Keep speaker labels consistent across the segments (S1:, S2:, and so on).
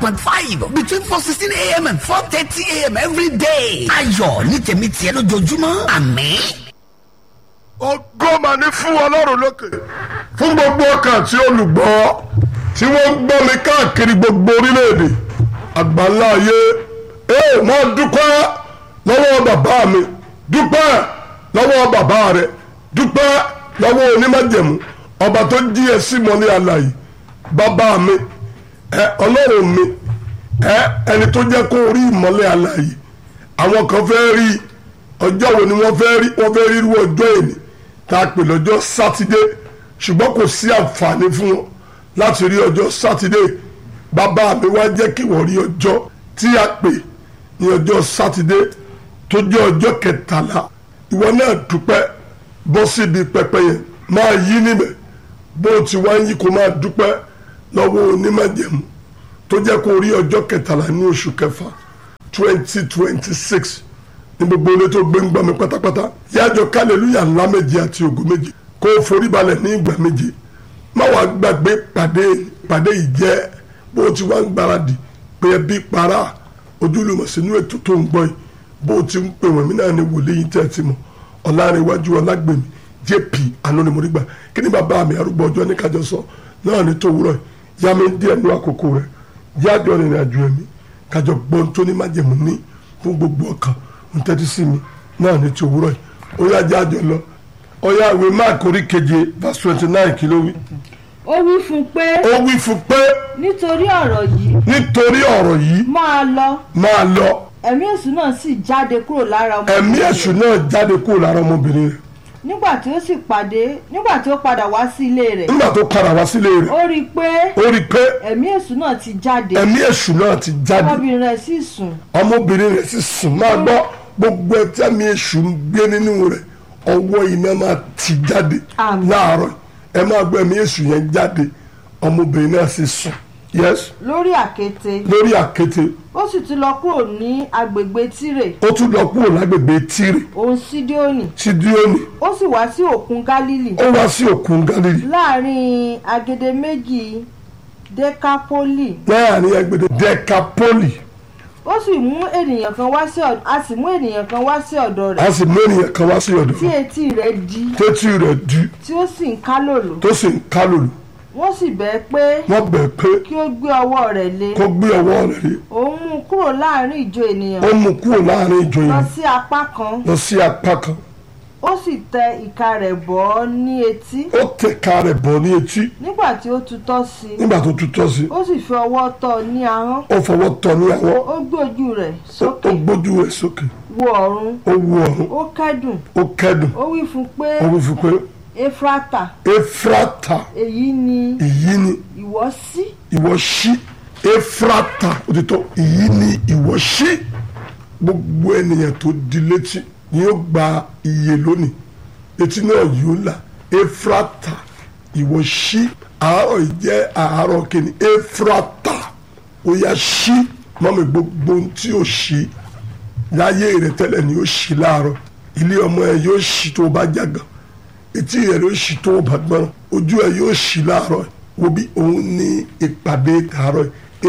S1: point five between four sixteen a.m. and four thirty a.m. every day. ayọ̀ ní tèmi tiẹ̀ lójoojúmọ́ àmín.
S2: ògo mà ní fún ọlọ́run lókè fún gbogbo ọkàn tí olùgbọ́ tí wọ́n ń gbọ́ mi káàkiri gbogbo orílẹ̀-èdè àgbáńlá ayé ee máa dúpẹ́ lọ́wọ́ bàbá mi dúpẹ́ lọ́wọ́ bàbá rẹ dúpẹ́ lọ́wọ́ onímọ̀jẹ̀mú ọba tó jí ẹ sí mọ́lẹ́ àlàyé bàbá mi ẹ ọlọ́run mi ẹ ẹni tó jẹ́ kó rí ìmọ́lẹ̀ àlàyé àwọn kan fẹ́ rí ọjọ́ wo ni wọ́n fẹ́ rí wọ́n fẹ́ rí irú ọjọ́ èní tá a pè lọ́jọ́ sátidé ṣùgbọ́n kò sí àǹfààní fún wọn láti rí ọjọ́ sátidé bàbá mi wá jẹ́ kí wọ́n rí ọjọ́ tí a pè ní ọjọ́ sátidé tó jẹ́ ọjọ́ kẹtàlá ìwọ náà dúpẹ́ bọ́ síbi pẹpẹ yẹn máa yí níbẹ̀ bó o ti wá ń yí kó máa dúpẹ́ lọ́wọ́ onímọ̀jẹ̀mú tó jẹ́ kó rí ọjọ́ kẹtàlá ní oṣù kẹfà twenty twenty six ní gbogbo ilé tó gbé ń gbọ́ mi pátápátá yájọ kálẹ̀lúyà ńlá méje àti ògo méje kó o forí balẹ̀ ní ìgbà méje má wàá gbàgbé pàdé pàdé ìjẹ́ bó o ti wá ń gbáradì pé ẹbí para ojúlùmọ̀ sínú ètò tó ń gbọ́ yìí bó o ti ń pè wọ́n mí náà ní wòlíì tẹ́ ẹ ti mọ̀ ọ̀làrẹ̀wájú ọlágbèmí jp anonimodigba kí ni bàbá mi arúgbó ọjọ́ ní kájọ sọ náà ní tòwúrọ̀ yìí yá mi díẹ̀ nú àkókò rẹ̀ yájọ rìnrìn àjò ẹ̀mí kájọ gbọ́n tó ní májẹ̀mú ní fún gbogbo ọkàn ń tẹ́tí sí mi náà ní tòwúrọ̀ yìí ó yá jájọ lọ ó yá ìwé máàkì orí keje verse twenty nine kí ló wí.
S3: ó wí fún un pé
S2: ó wí fún pé
S3: nítorí ọ̀rọ̀ yìí
S2: nítorí ọ̀rọ̀ yìí
S3: máa lọ
S2: máa lọ
S3: ẹ̀mí èṣù náà sì jáde kúrò lára ọmọ
S2: ẹ̀mí èṣù náà jáde kúrò lára ọmọbìnrin rẹ̀
S3: nígbà tí ó sì pàdé nígbà tí ó padà wá sí ilé rẹ̀
S2: nígbà tó padà wá sílé rẹ̀
S3: ó rí i pé
S2: ó rí i pé
S3: ẹ̀mí èṣù náà ti jáde
S2: ẹ̀mí èṣù náà ti jáde
S3: ọmọbìnrin rẹ̀ sì sùn
S2: ọmọbìnrin rẹ̀ sì sùn máa gbọ́ gbogbo ẹtí ẹ̀mí èṣù ń gbé nínú rẹ̀ ọwọ́ iná máa ti jáde
S3: Àmín.
S2: láàárọ̀ ẹ máa gbọ́ ẹ̀mí èṣù yẹn jáde ọmọbìnrin náà sì sùn yes
S3: lórí àkéte
S2: lórí àkéte
S3: ó sì tún lọ kúrò ní agbègbè tírè
S2: ó tún lọ kúrò lágbègbè tírì
S3: òun sídíónì
S2: sídíónì
S3: ó sì wá sí òkun gálílì
S2: ó wá sí òkun galilei
S3: láàrin agede méjì dekapoli
S2: láàrin agbèdè decapoli
S3: ó sì mú ènìyàn kan wá sí ọ̀dọ̀ a sì mú ènìyàn kan wá sí ọ̀dọ̀ rẹ̀
S2: a sì mú ènìyàn kan wá sí ọ̀dọ̀
S3: tí
S2: rẹ̀
S3: etí rẹ̀ di
S2: tétí rẹ̀ di
S3: tí ó sì ń kálòlò
S2: tó sì ń kálòlò
S3: wọ́n sì bẹ̀ ẹ́ pé
S2: wọ́n bẹ̀ pé
S3: kí ó gbé ọwọ́ rẹ̀ lé
S2: kó gbé ọwọ́ rẹ̀ rí
S3: òun mú un kúrò láàrin ìjọ ènìyàn
S2: ó mú kúrò láàrin ìjọ
S3: lọ
S2: yìí
S3: sí apá kan
S2: lọ sí apá kan
S3: ó sì tẹ ìka rẹ̀ bọ́ ọ́ ní etí
S2: ó tẹ̀ka rẹ̀ bọ̀ ní etí
S3: nígbà tí ó tutọ́ sí i
S2: nígbà tó tutọ́ sí
S3: ó sì fi ọwọ́ tọ́ ọ ní ahọ́n
S2: ó fọwọ́ tọ́ ní àwọ̀
S3: ó gbé ojú rẹ̀
S2: ó
S3: sókè
S2: gbójú rẹ̀ sókè
S3: wo ọ̀run
S2: ó wu ọ̀run
S3: ó kẹ́dùn
S2: ó kẹ́dùn
S3: ó wí fún un pé
S2: ó wí fún pé
S3: efrata
S2: efrata
S3: èyí ni
S2: èyí ni
S3: ìwọ sí
S2: ìwọ ṣí efrata òtítọ́ èyí ni ìwọ ṣí gbogbo ènìyàn tó di létí ni yóò gba iye lónìí etí náà yóò là efrata ìwọ ṣí àárọ̀ yìí jẹ́ àárọ̀ kìíní efrata ó yá ṣí mọ́mi gbogbo ohun tí ó ṣí láyé rẹ̀ tẹ́lẹ̀ ni ó ṣí láàárọ̀ ilé ọmọ ẹ yóò ṣí tó o bá jágàn etí rẹ̀ yóò ṣí tó o bá gbọ́n ojú ẹ yóò ṣí láàárọ̀ wo bí òun ní ìpàdé tààrọ̀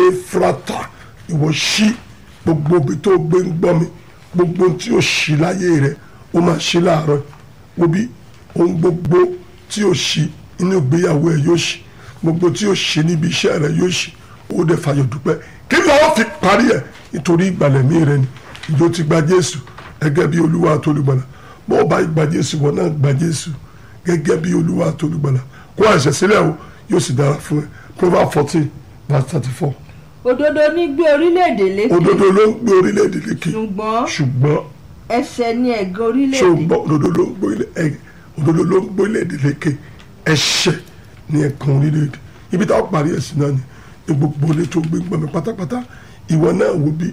S2: efrata ìwọ ṣí gbogbo ibi tó gbé ń gbọ́ mi gbogbo ohun tí ó ṣí láyé rẹ̀ ó máa ṣí láàárọ̀ wo bí ohun gbogbo tí ó ṣí inú ìgbéyàwó ẹ yóò ṣí gbogbo tí ó ṣí níbi iṣẹ́ rẹ̀ yóò ṣí ó dẹ̀ fàyọ̀ dúpẹ́ kí ni wọ́n fi parí ẹ̀ nítorí ìgbàlẹ̀mí rẹ ni ìjọ ti gba Jésù gẹ́gẹ́ bí Olúwa àtolùgbàlà bó o bá gba Jésù wọn náà gba Jésù gẹ́gẹ́ bí Olúwa àtolùgbàlà kó àìsàn sílẹ̀ o yóò sì dára fún ẹ Proverbs fourteen verse thirty four
S3: òdodo ní gbé orílẹ̀-èdè lékè
S2: òdodo ló ń gbé orílẹ̀-èdè lékè
S3: ṣùgbọ́n
S2: ṣùgbọ́n
S3: ẹ̀ṣẹ̀ ni ẹ̀gàn orílẹ̀-èdè
S2: ṣùgbọ́n òdodo ló ń gbé orílẹ̀- ẹ- òdodo ló ń gbé orílẹ̀-èdè lékè ẹ̀ṣẹ̀ ni ẹ̀kan orílẹ̀-èdè ibi táwọn parí ẹ̀sìn náà ni ní gbogbo ilé tó gbé gbọmọ pátápátá ìwọ náà wo bí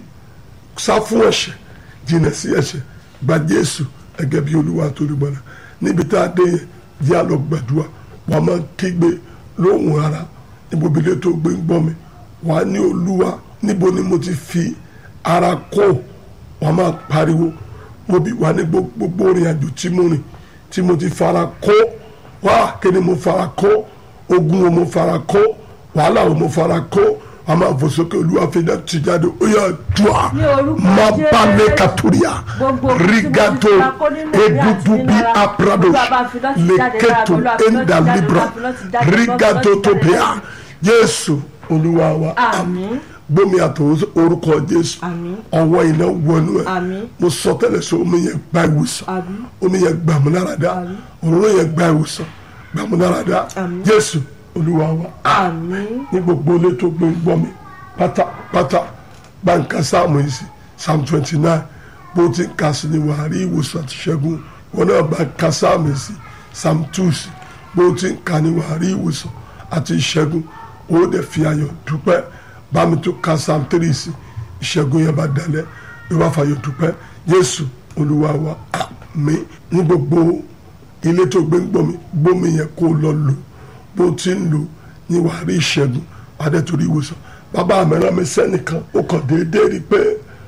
S2: sá fún ẹ̀ṣẹ̀ jìnnà sí ẹ̀ṣẹ̀ gba Jésù gẹ́gẹ́ bí Olúwa tó rí gbọ́dọ̀ níbi tá a dé yẹn jẹ́ àlọ́ gbàdúrà wàá máa kígbe lóhùn ara níbo ibi ilé tó gbé ń gbọ́ mi wàá ní Olúwa níbo ni mo ti fi ara kó wàá máa pariwo mo bí wà ní gbogbo orin àjò tí mo rìn tí mo ti fara kó wá kí ni mo fara kó ogun wo mo fara kó wàhálà wo mo fara kó a máa fò sókè olúwa fi iná tì jáde ó yà dùà
S3: Ní orúkọ
S2: má
S3: Jésù.
S2: bá lè kàtúrìà
S3: Gbogbo ohun tí mo ti
S2: rigato
S3: fura kó nínú ìwé àti
S2: egudu
S3: nínú
S2: bí
S3: ara,
S2: aprados
S3: Olúwa bá fi iná tì jáde lára mi,
S2: leketo
S3: Olúwa fi iná tì
S2: enda
S3: jáde,
S2: libra
S3: Olúwa fi iná tì jáde, Olúwa fi iná tì
S2: rigato
S3: jáde
S2: topia
S3: lára mi.
S2: jésù olúwa wa
S3: Àmín.
S2: gbómi àtọwọ́ orúkọ jésù
S3: Àmín.
S2: ọwọ́ iná wọnú ẹ̀
S3: Àmín.
S2: mo sọ tẹ́lẹ̀ sọ omi yẹn gba ìwòsàn
S3: Àmín.
S2: omi yẹn gba àmúnáradá
S3: Àmín.
S2: òróró yẹn gba ìwòsàn gba àmúnáradá
S3: Àmín.
S2: jésù olúwa wa
S3: àmín
S2: ní gbogbo ilé tó gbé ń gbọ́ mi pátápátá bá ń ka sáàmù yìí sí psalm twenty nine bó ti ń ka sí ni wàá rí ìwòsàn àti ṣẹ́gun wọn náà bá ń ka sáàmù yìí sí psalm two sí bó ti ń ka ni wàá rí ìwòsàn àti ìṣẹ́gun ó dẹ̀ fi ayọ̀ dúpẹ́ bá mi tó ka psalm three sí ìṣẹ́gun yẹn bá dalẹ̀ ló bá fàyọ̀ dúpẹ́ jésù olúwa wa àmín ní gbogbo ilé tó gbé ń gbọ́ mi gbómi yẹn kó lọ lò bó ti ń lò ní wàá rí ìṣẹ́gun adẹ́tòrí ìwòsàn bàbá mi rán mi sẹ́nìkan ó kàn déédéé rí i pé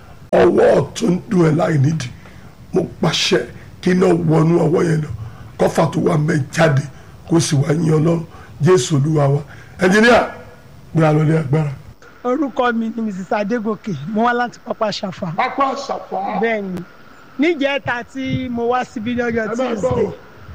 S2: ọwọ́ ọ̀tún ń dùn ẹ̀ láì nídìí mo pàṣẹ kí iná wọnú ọwọ́ yẹn lọ kọ́fà tó wà mẹ́ jáde kó sì wá yín ọlọ́run jésù olúwa wa ẹnjìníà gbé alọ́lé agbára.
S4: orúkọ mi ni mrs adégòkè mo wá láti pápá ṣàfà
S2: pápá àṣàfà
S4: bẹ́ẹ̀ ni níjẹta tí mo wá síbí lọ́jọ́
S2: ẹ máa gbọ́
S4: tuesday
S2: o.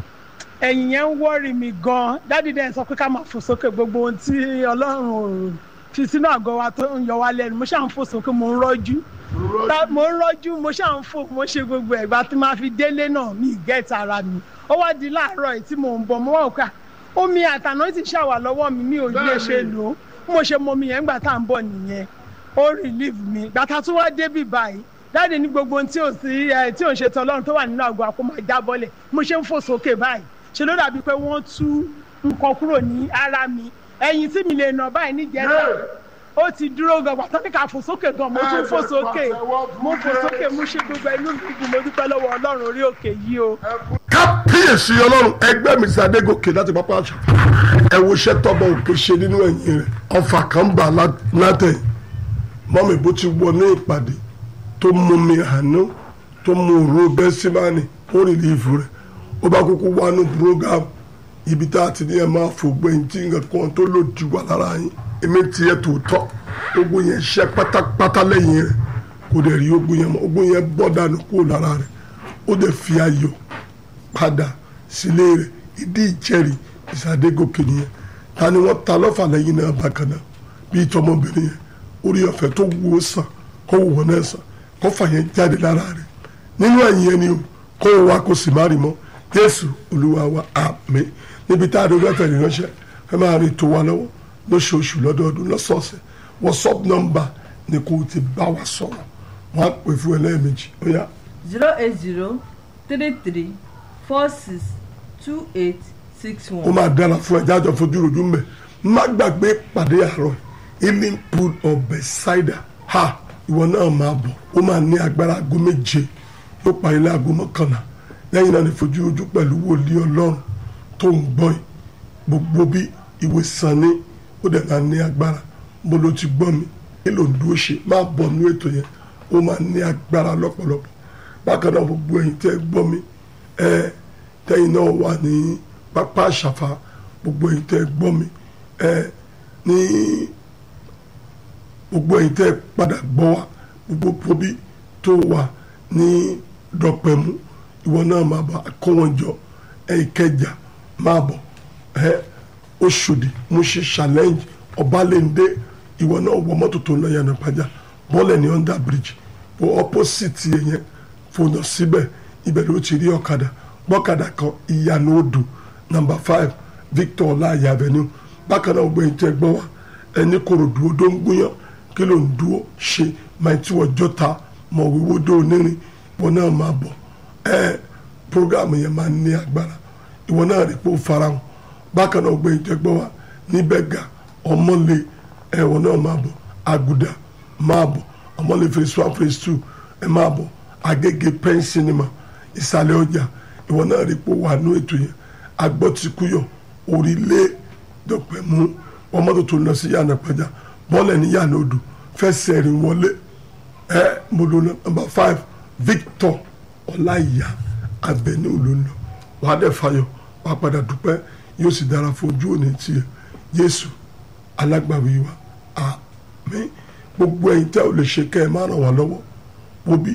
S4: ẹ̀yìn yẹn ń wọ́ọ̀rì mi gan-an dádì dẹ́n sọ pé ká máa fò sókè gbogbo ohun tí ọlọ́run ò fi sínú àgọ́ wa tó ń yọ wá lẹ́nu mo ṣáà ń fò sókè mo ń rọ́jú Ta- mo ń rọ́jú mo ṣáà ń fò mo ṣe gbogbo ẹ̀gbà tí máa fi délé náà mi gẹ́ẹ̀tì ara mi ó wá di láàárọ̀ yìí tí mò ń bọ̀ mo wá òkà omi àtàná ti ṣàwà lọ́wọ́ mi mi ò lè ṣe lò ó bí mo ṣe mọ omi yẹn gbà tá à ń bọ̀ nìyẹn ó relieve mi gbàtà tó wá débì báyìí dáàdi ní gbogbo ohun tí ò sí ẹ tí ò ń ṣe tán ọlọ́run tó wà nínú àgọ́ àpò máa jábọ́lẹ̀ mo ṣe ń fò sókè báyìí ṣe ló dàbí pé wọ́n tú nǹkan kúrò ní ara mi ẹ̀yìn tí mi lè nà báyìí níjẹ́ta ó ti dúró gan pàtó ní ká fò sókè gan mo tún fò sókè mo fò sókè mo ṣe gbogbo inú mi dùn mo dúpẹ́ lọ́wọ́ ọlọ́run orí òkè yìí o.
S2: kábíyèsí ọlọ́run ẹgbẹ́ mi sí adégòkè láti pápá àṣà ẹ wo iṣẹ́ tọ́bọ̀ òkè ṣe nínú ẹ̀yìn rẹ̀ ọfà kan bà látẹ̀ mọ́mi bó ti wọ ní ìpàdé tó mú mi àná tó mú òru bẹ́símánì ó rìn lífù rẹ̀ ó bá kúkú wá ní program ibi tá a ti ní ẹ máa fògbẹ́ tí nǹkan kan tó lòdì wà lára yín èmi tiẹ̀ tòótọ́ ogun yẹn ṣẹ́ pátápátá lẹ́yìn rẹ̀ kò dẹ̀ rí ogun yẹn mọ́ ogun yẹn bọ́ dànù kúrò lára rẹ̀ ó dẹ̀ fi ayọ̀ padà sílé rẹ̀ ìdí ìjẹ́rìí ìsàdégòkè nìyẹn ta ni wọ́n ta lọ́fà lẹ́yìn náà bákan náà bíi tọmọbìnrin yẹn orí ọ̀fẹ́ tó wù ó sàn kó wù wọ́n náà sàn kó fà yẹn jáde lára rẹ̀ nínú ẹ̀yìn ẹni o kó o wá kó sì má rí mọ́ jésù olúwa wa àmín níbi tá a dé ọjọ́ tẹ̀lé ránṣẹ́ ẹ máa rí tó wa lọ́wọ́ lóṣooṣù lọ́dọọdún lọ́sọ̀ọ̀sẹ̀ whatsapp number ni kò ti bá wa sọ̀rọ̀ wọ́n á pè fún ẹ lẹ́ẹ̀mejì ó yá
S3: zero eight zero three three four six two eight six
S2: ó
S3: one.
S2: máa dára fún ẹ jájọ fojú rojú mbẹ má gbàgbé pàdé àárọ̀ healing pool of Bethesda ha ìwọ náà máa bọ̀ ó máa ní agbára aago méje yóò parí láago mọ́kànlá lẹ́yìn náà ní fojú rojú pẹ̀lú wòlíì Ọlọ́run tó ń gbọ́ yìí gbogbo bí ìwé sàn ní ó dẹ̀ máa ní agbára mo ló ti gbọ́ mi kí ló ń dúró ṣe máa bọ̀ nú ètò yẹn ó máa ní agbára lọ́pọ̀lọpọ̀ bákan náà gbogbo ẹ̀yin tẹ́ gbọ́ mi ẹ tẹ́yin náà wà ní pápá àṣàfà gbogbo ẹ̀yin tẹ́ gbọ́ mi ẹ ní gbogbo ẹ̀yin tẹ́ padà gbọ́ wa gbogbo pobi tó wà ní dọ̀pẹ̀mú ìwọ náà máa bọ̀ akọ́wọ́njọ ẹ̀ ìkẹjà máa bọ̀ ẹ Òṣòdì mo ṣe challenge Ọbalẹ́ndé ìwọ náà wọ mọ́tò tó ń lọ yànnà pàjá bọ́ọ̀lẹ̀ ní under bridge bó opposite yẹn yẹn fònà síbẹ̀ ibẹ̀ ló ti rí ọ̀kadà gbọ́kadà kan ìyànà odò number five Victor ọláyà avenue bákan náà gbẹ̀yìn tẹ́ gbọ́ wa ẹni kòròdú odó ń gúnyán kí ló ń dúró ṣe máa tí wọ́n jọta mọ̀ wíwó dó onírin ìwọ náà máa bọ̀ ẹ program yẹn máa ní agbára ìwọ náà rí pé ó farahàn bákan náà gbẹ̀yìn tẹ́ gbọ́ wa níbẹ̀ ga ọmọlé ẹ̀wọ̀n náà máa bọ̀ àgùdà máa bọ̀ ọmọlé phase one phase two ẹ máa bọ̀ agége pen cinema ìsàlẹ̀ ọjà ìwọ náà rí pé ó wà ní ètò yẹn agbọ́tikúyọ̀ orílẹ̀ dọ̀pẹ̀ mú wọn mọ́tò tó lọ sí yànnà pàjá bọ́ọ̀lẹ̀ ní yànnà odò fẹsẹ̀ rìn wọlé ẹ mo lò lọ number five Victor ọláìyá avenue ló ń lọ wàá dẹ̀ fayọ̀ wàá padà dúpẹ́ yóò sì dára fún ojú òní tiẹ̀ Jésù alágbàwí wa àmín. àmín gbogbo ẹ̀yin tẹ́ ò lè ṣe kẹ́ ẹ má ràn wá lọ́wọ́ òbí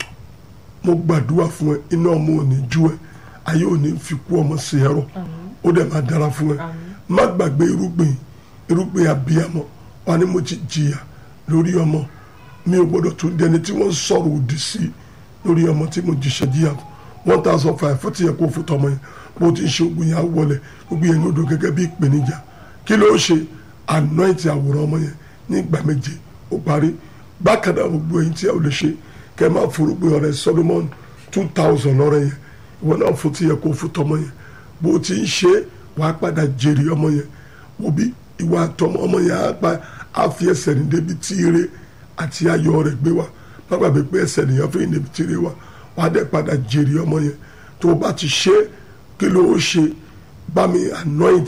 S2: mo gbàdúrà fún ẹ iná ọmọ ò ní jú ẹ ayé ò ní fi kú ọmọ sí ẹrọ ó dẹ̀ máa dára fún ẹ má gbàgbé irúgbìn irúgbìn abiyamọ wà ní mo ti jìyà lórí ọmọ mi ò gbọdọ̀ tún dẹni tí wọ́n sọ̀rọ̀ òdì sí lórí ọmọ tí mo jìṣẹ́ jìyà one thousand five fún ti yẹ kó fún tọmọ yẹn bó ti ń ṣe ogun yẹn á wọlé gbogbo yẹn ní odò gẹ́gẹ́ bí ìpèníjà kí ló ṣe anoint àwòrán ọmọ yẹn ní ìgbà méje ó parí bákan náà gbogbo ẹ̀yin tí a ò lè ṣe kẹ́ ẹ máa forúgbìn ọ̀rẹ́ Solomon two thousand lọ́rẹ́ yẹn ìwọ náà fún ti yẹ kó fún tọmọ yẹn bó ti ń ṣe wàá padà jèrè ọmọ yẹn òbí ìwà àtọmọ ọmọ yẹn á pa á fi ẹsẹ̀ ní débi tí ire àti ayọ̀ rẹ̀ gbé wa má gbàgbé pé ẹsẹ̀ nìyẹn fi ní débi tí ire wa wàá dẹ̀ padà jèrè ọmọ yẹn tó o bá ti ṣe kí ló ó ṣe bá mi anoint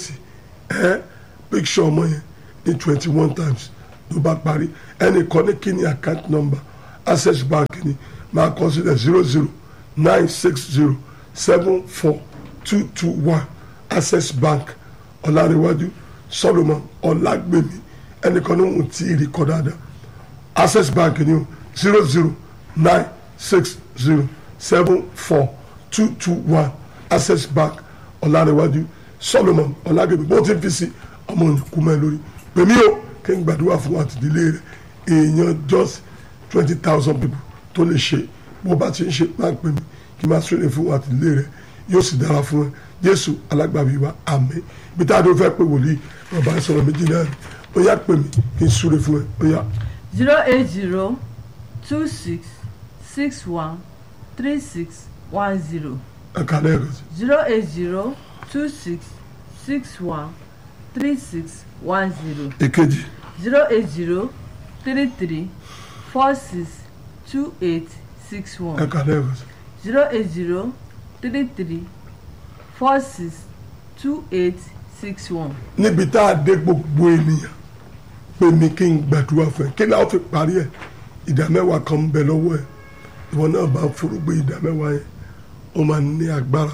S2: ẹ picture ọmọ yẹn ní twenty one times ló bá parí ẹnìkan ní kí ni account number access bank ni máa kọ sílẹ̀ zero zero nine six zero seven four two two one access bank ọ̀làríwájú solomon ọ̀làgbèmí ẹnìkan ní òun tí ì rí kọ́ dáadáa access bank ni o zero zero nine six zero seven four two two one access bank ọ̀làríwájú solomon ọ̀làgbèmí bó ti fi sí ọmọ òyìnbó mẹ́ lórí pèmí o kí n gbàdúrà fún àtìdílé rẹ èèyàn just twenty thousand people tó lè ṣe bó bá ti ń ṣe máa pè mí kí n máa súnlẹ̀ fún àtìdílé rẹ yóò sì dára fún ẹ jésù alágbàbí wa àmín ibi tá a dún fẹ́ pé wòlíì bàbá sọ̀rọ̀ méjì náà ni ó yá pè mí kí n súnlẹ̀ fún ẹ ó yá.
S3: zero eight zero two six six one three six one zero
S2: ẹ̀ka lẹ́ẹ̀kan sí
S3: zero eight zero two six six one three six one zero
S2: èkejì
S3: zero eight zero three three four six two eight six one
S2: ẹ̀ka lẹ́ẹ̀kan sí
S3: zero eight zero three three four six two eight six one.
S2: níbi tá a dé gbogbo ènìyàn pé mi kí n gbàdúrà fún ẹ kí ni a fi parí ẹ ìdá mẹ́wàá kan ń bẹ lọ́wọ́ ẹ ìwọ náà bá forúgbé ìdá mẹ́wàá yẹn ó máa ní agbára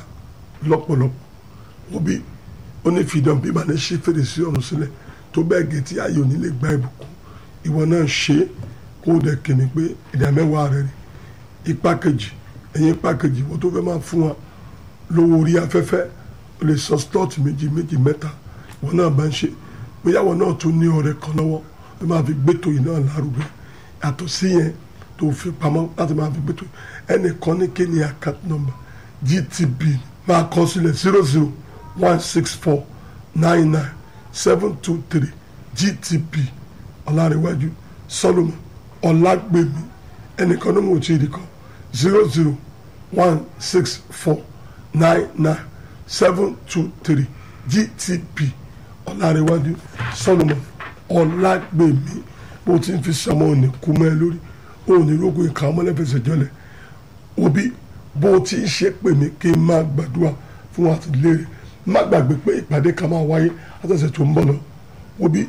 S2: lọ́pọ̀lọpọ̀ òbí ó ní fìdán bí màá ní ṣe fèrèsé ọ̀run sílẹ̀ tó bẹ́ẹ̀ gẹ̀ tí ayò nílé gba ìbùkún ìwọ náà ṣe é kó o dẹ̀ kìnnì pé ìdá mẹ́wàá rẹ rí ipa kejì ẹ̀yìn ipa kejì ìwọ tó fẹ́ máa fún wa lówó orí afẹ́fẹ́ o lè sọ slot méjì méjì mẹ́ta ìwọ náà bá ń ṣe bóyá ìwọ náà tún ní ọ̀rẹ́ kan lọ́wọ́ tó máa fi gbẹ́tò yìí náà lárugẹ yàtọ̀ sí yẹn tó fi pamọ́ láti máa fi gbẹ́tò ẹnìkan ní kí ni account number GTB máa kọ sílẹ̀ zero zero one six four nine nine seven two three GTB ọ̀làríwájú Solomon ọ̀làgbèmí ẹnìkan ní mo ti rí kan zero zero one six four nine nine seven two three GTB ọ̀làríwájú Solomon ọ̀làgbèmí bó ti ń fi sọmọ òní kú mọ́ ẹ lórí òní rógùn ìka ọmọlẹ́fẹsẹ̀ jọlẹ̀ òbí bó ti ń ṣe pè mí kí n máa gbàdúrà fún wa àti lérè má gbàgbé pé ìpàdé kan máa wáyé látọ̀sẹ̀ tó ń bọ̀ lọ òbí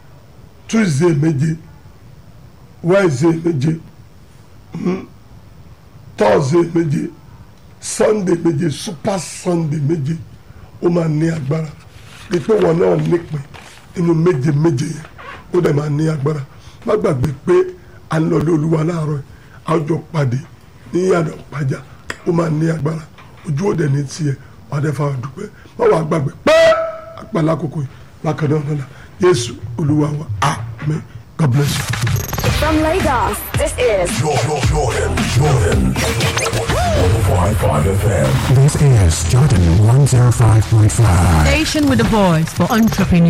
S2: Tuesday méje Wednesday méje mm, Thursday méje Sunday méje Super Sunday méje ó máa ní agbára pípé wọn náà nípìn nínú méje méje yẹn ó dẹ̀ máa ní agbára má gbàgbé pé à ń lọ lé olúwa láàárọ̀ ẹ̀ a ó jọ pàdé ní ìyànà pàjá ó máa ní agbára ojú òde ní tiẹ̀ wà á dẹ́ fa dúpẹ́ má wàá gbàgbé pé àpàlà àkókò yìí bákan náà lọ́la Jésù olúwa wa amen God bless you.
S5: From Lagos, this is
S6: Jordan, Jordan, Jordan. 105.5 FM.
S7: This is Jordan 105.5.
S8: Station with a voice for entrepreneurs.